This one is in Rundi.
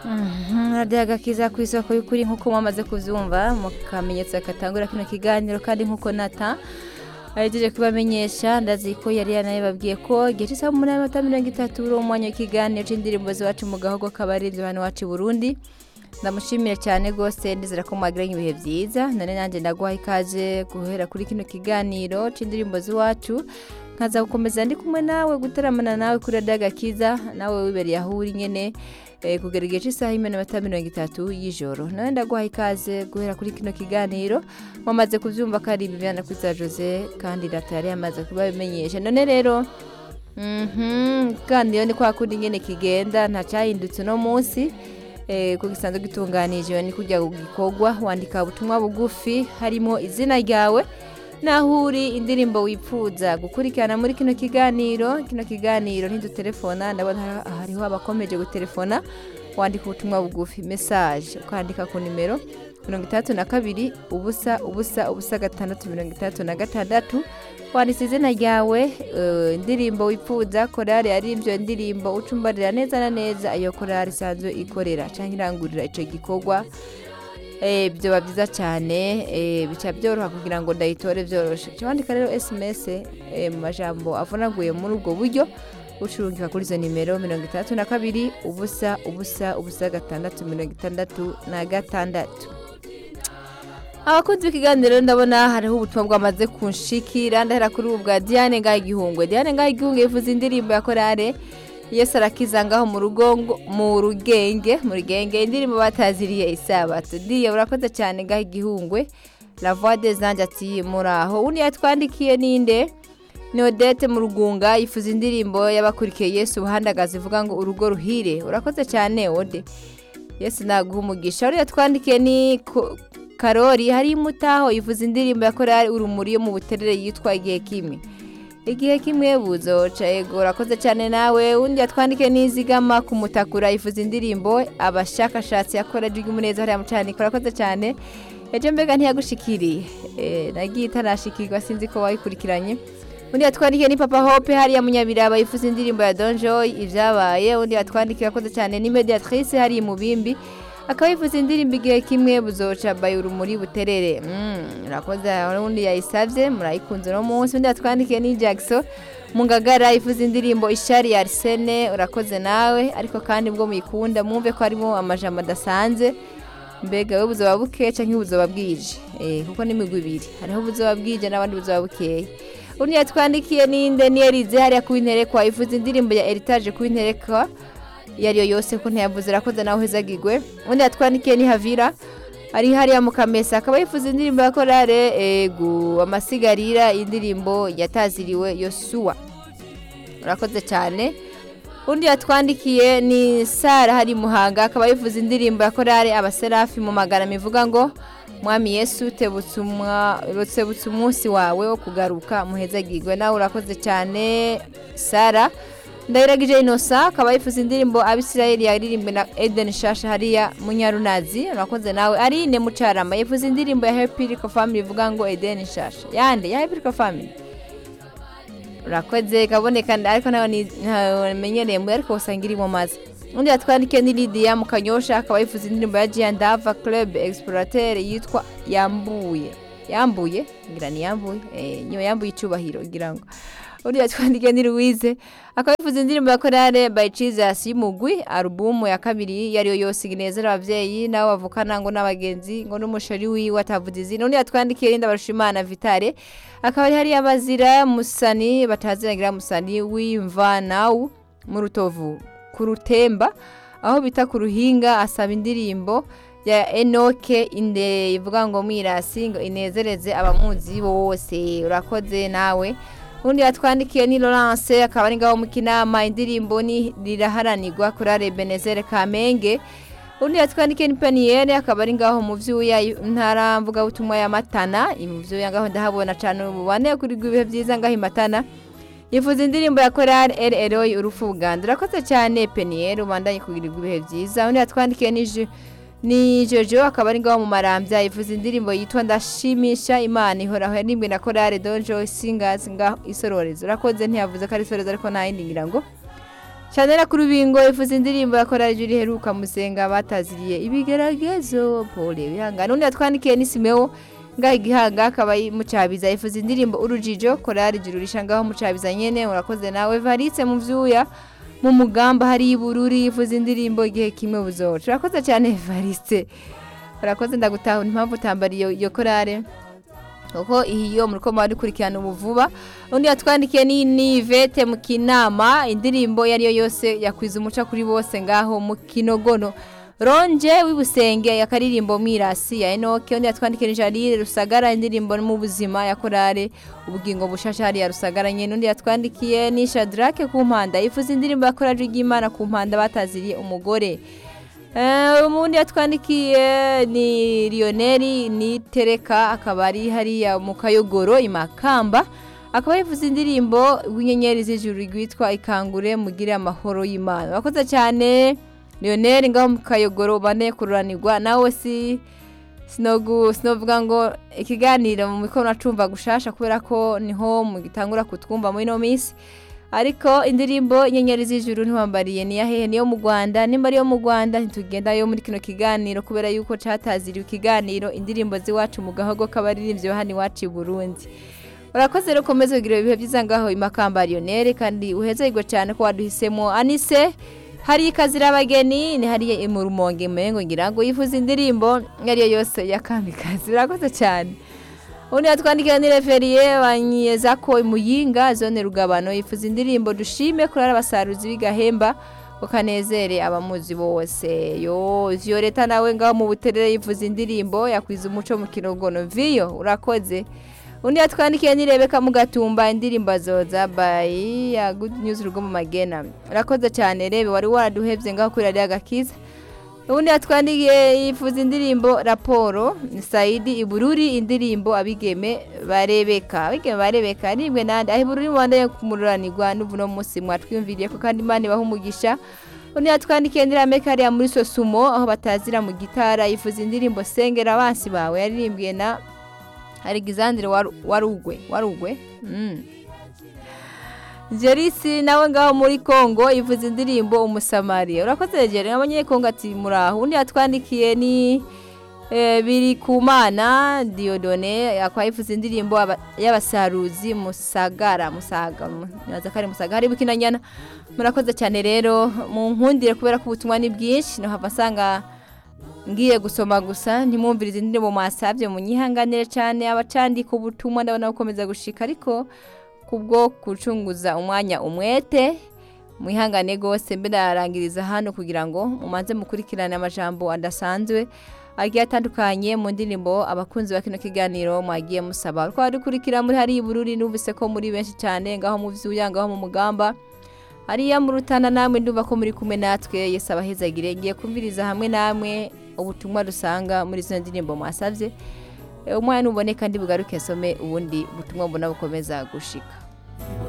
radiyo agakiza ku isoko y'ukuri nk'uko mwamaze kubyumva mu kamenyetso katangura kino kiganiro kandi nk'uko nata ahejeje kubamenyesha ndazi ko yari yanabibabwiye ko igihe cy'isaha umunani n'amanota mirongo itatu uri umwanya w'ikiganiro cy'indirimbo z'iwacu mu gahogo k'abarinzi hano iwacu i burundi ndamushimira cyane rwose ndizera ko mwagiranye ibihe byiza none nanjye ndaguha ikaze guhera kuri kino kiganiro cy'indirimbo z'iwacu nkaza gukomeza ndi kumwe nawe gutaramana nawe kuri radiyo agakiza nawe wibereye aho uri nyine kugera igihe cy'isaha y'iminota mirongo itatu y'ijoro nawe ndaguha ikaze guhera kuri kino kiganiro wamaze kubyumva ko ari ibibana kuri za jose kandi leta yari yamaze kuba bimenyesha none rero kandi iyo ni kwa kundi nyine kigenda ntacyahindutse uno munsi kuko gisanzwe gitunganije ni kujya gikorwa wandika ubutumwa bugufi harimo izina ryawe naho uri indirimbo wifuza gukurikirana muri kino kiganiro kino kiganiro ntidutelefona ndabona hariho abakomeje gutelefona wandika ubutumwa bugufi mesaje ukandika ku nimero mirongo itandatu na kabiri ubusa ubusa ubusa gatandatu mirongo itandatu na gatandatu wanditse izina ryawe indirimbo wifuza korari ari ibyo ndirimbo ucumbarira neza na neza iyo korari isanzwe ikorera cyangwa irangurira icyo gikorwa byaba byiza cyane bica byoroha kugira ngo ndayitore byoroshye wandika rero esimesi mu majambo avunaguye muri ubwo buryo ucurungika kuri izo nimero mirongo itandatu na kabiri ubusa ubusa ubusa gatandatu mirongo itandatu na gatandatu abakunzi b'ikiganiro ndabona hariho ubutumwa bwamaze kunshikira ndahera kuri ubu bwa diane ngaho igihungwe diane ngaho igihungwe yifuza indirimbo ya korale yesi arakiza ngaho mu rugo mu rugenge mu rugenge indirimbo bataziriye isabato diye urakoze cyane ngaho igihungwe la voix des anges ati muraho undi yatwandikiye ninde ni odette mu rugunga yifuza indirimbo y'abakurikiye yesu ubuhandagazi ivuga ngo urugo ruhire urakoze cyane ode yesu naguha umugisha uriya yatwandikiye ni karori hari imutaho yifuza indirimbo ya korari urumuri yo mu buterere yitwa igihe kimwe igihe kimwe buzoca yego urakoze cyane nawe undi yatwandike n'izigama ku mutakura yifuza indirimbo abashakashatsi yakora ry'umuneza hariya mucanika urakoze cyane ejo mbega ntiyagushikiriye nagiye itarashikirwa sinzi ko wayikurikiranye undi yatwandikiye ni papa hope hariya munyabiraba yifuza indirimbo ya donjoy ibyabaye undi yatwandikiye urakoze cyane ni mediatrice hariya mubimbi akaba yifuza indirimbo igihe kimwe buzoca bayi urumuri buterere urakoze undi yayisabye murayikunze uno munsi undi yatwandikiye ni jackson mu ngagara yifuza indirimbo ishari ya arisene urakoze nawe ariko kandi ubwo muyikunda mwumve ko harimo amajambo adasanze mbega we buzoba buke cyangwa ubuzoba bwije kuko n'imigwi ibiri hariho ubuzoba bwije n'abandi buzoba bukeye undi yatwandikiye ninde niyerize hariya ku interekwa yifuza indirimbo ya eritaje ku interekwa iyo ariyo yose ko ntiyavuze irakoze nawe uhezagirwe undi yatwandikiye ni havira ari hariya mu kamesa akaba yifuza indirimbo ya korale ego amasigarira indirimbo yataziriwe yosuwa urakoze cyane undi yatwandikiye ni sara hari muhanga akaba yifuza indirimbo ya korale abaserafi mu magana ivuga ngo mwami yesu tebutse umunsi wawe wo kugaruka muhezagirwe nawe urakoze cyane sara ndahiragije inosa akaba yifuza indirimbo abisirayeli yaririmbwe na eden shasha hariya munyarunazi urakoze nawe arine mucarama yifuza indirimbo ya hepiriko family ivuga ngo eden shasha yande ya hepiriko family urakoze kaboneka ariko nawe namenyereye mbuye ariko usanga irimo maze undi yatwandikiye ni lidiya mu kanyosha akaba yifuza indirimbo ya jiyandava club explorateur yitwa yambuye yambuye ngira ni yambuye niyo yambuye icyubahiro ngira ngo undi yatwandikiye ni louise akaba yifuza indirimbo ya korale by jesus y'umugwi alubumu ya kabiri iyo ariyo yose inezera ababyeyi nabo bavukana ngo n'abagenzi ngo n'umushari wiwe atavuze izina undi yatwandikiye rinda barushimana vitale akaba ari hariya bazira musani bataziragira musani w'imvanawu mu rutovu ku rutemba aho bita ku ruhinga asaba indirimbo ya enoke inde ivuga ngo mwirasi ngo inezereze abamuzi bose urakoze nawe undi yatwandikiye ni Laurence akaba ari ngaho mu kinama indirimbo ni riraharanirwa kuri are Benezere Kamenge undi yatwandikiye ni Peniere akaba ari ngaho mu vyuya ntara mvuga butumwa ya Matana mu vyuya ngaho ndahabona cyane ububane kuri gwibihe byiza ngaho Matana yifuza indirimbo ya korari eri eroyi urufu uganda urakoze cyane peniyeri ubandanye kugirirwa ibihe byiza undi yatwandikiye n'iji ni jojo akaba ari ngaho mu marambya yifuza indirimbo yitwa ndashimisha imana ihoraho yarimbwe na korari donjo singazi ngaho isororezo urakoze ntiyavuze ko ari isororezo ariko nta yindi ngira ngo Chanel ku rubingo ifuza indirimbo yakora juri heruka musenga bataziriye ibigeragezo pole bihanga nundi yatwandikiye ni Simeo ngaho igihanga akaba mucabiza ifuza indirimbo urujijo korari juru rishangaho mucabiza nyene urakoze nawe varitse mu vyuya mu mugamba hari ibururi ifuza indirimbo igihe kimwe buzoca urakoze cyane varitse urakoze ndagutahura impamvu utambariye iyo korare kuko iyo muriko mwadukurikirana ubu vuba undi yatwandikiye ni Nivete mu kinama indirimbo iyo ariyo yose yakwiza umuca kuri bose ngaho mu kinogono ronje w'ibusenge yakaririmbo mwirasi ya enoke undi yatwandikiye ni jarire rusagara indirimbo mu buzima ya korare ubugingo bushasha hariya rusagara nyene undi yatwandikiye ni shadrake ku mpanda yifuza indirimbo ya korari ry'imana ku mpanda bataziriye umugore umundi yatwandikiye ni Lionel ni tereka akaba ari hariya mu kayogoro imakamba akaba yifuza indirimbo w'inyenyeri z'ijuru rwitwa ikangure mugire amahoro y'imana bakoze cyane Lionel ngaho mu kayogoro bane kururanirwa nawe si sinovuga ngo ikiganiro mu mikono acumva gushasha kubera ko niho mugitangura kutwumva muri ino minsi ariko indirimbo inyenyeri z'ijuru ntiwambariye ni yahehe niyo mu Rwanda nimba ariyo mu Rwanda ntitugenda yo muri kino kiganiro kubera yuko cataziriwe ikiganiro indirimbo ziwacu mu gahogo k'abaririmbyi ba hano iwacu i Burundi urakoze rero ukomeze kugira ibihe byiza ngaho imakamba Lionel kandi uhezerwa cyane ko waduhisemo Anise hari ikazira abageni ni hariya mu rumonge mengo ngira ngo yifuza indirimbo ariyo yose ya kamikazi urakoze cyane undi yatwandikiye ni referiye banyeza ko imuyinga zone rugabano yifuza indirimbo dushime kurara abasaruzi b'igahemba ukanezere abamuzi bose yo ziyo leta nawe ngaho mu buterere yifuza indirimbo yakwiza umuco mu kinogono viyo urakoze undi yatwandikiye ni rebeka mu gatumba indirimbo zoza bayi ya good news rugo mu magena urakoze cyane rebe wari waraduhebye ngaho kuri radiyo agakiza ubundi yatwandikiye yifuza indirimbo raporo ni sayidi ibururi indirimbo abigeme barebeka abigeme barebeka aribwe nande aho ibururi mubandanye kumururanirwa n'ubuno munsi mwatwiyumviriye ko kandi imana ibaha umugisha undi yatwandikiye ndirameka hariya muri sosumo aho batazira mu gitara yifuza indirimbo sengera abansi bawe yaririmbwiye na Alexandre warugwe warugwe mm. Jerisi nawe ngaho muri Kongo ivuza indirimbo umusamariya urakoze jere abanyekongo ati muraho undi yatwandikiye ni e, biri kumana Diodone akwa ivuza indirimbo y'abasaruzi musagara musaga nyaza kare musaga hari bukinanyana murakoze cyane rero mu nkundire kubera ko ubutumwa ni bwinshi no hava sanga ngiye gusoma gusa ntimwumvirize indirimbo mwasabye munyihanganire cyane abacandika ubutumwa ndabona gukomeza gushika ariko kubwo gucunguza umwanya umwete mwihangane rwose mbe narangiriza hano kugira ngo mumanze mukurikirane amajambo adasanzwe agiye atandukanye mu ndirimbo abakunzi ba kino kiganiro mwagiye musaba twari dukurikira muri hari ibururi numvise ko muri benshi cyane ngaho mu vyuya ngaho mu mugamba hariya mu rutana namwe ndumva ko muri kumwe natwe yesi abahezagire ngiye kumviriza hamwe namwe ubutumwa dusanga muri izo ndirimbo mwasabye umwanya nuboneka ndi bugaruke some ubundi butumwa mbona bukomeza gushika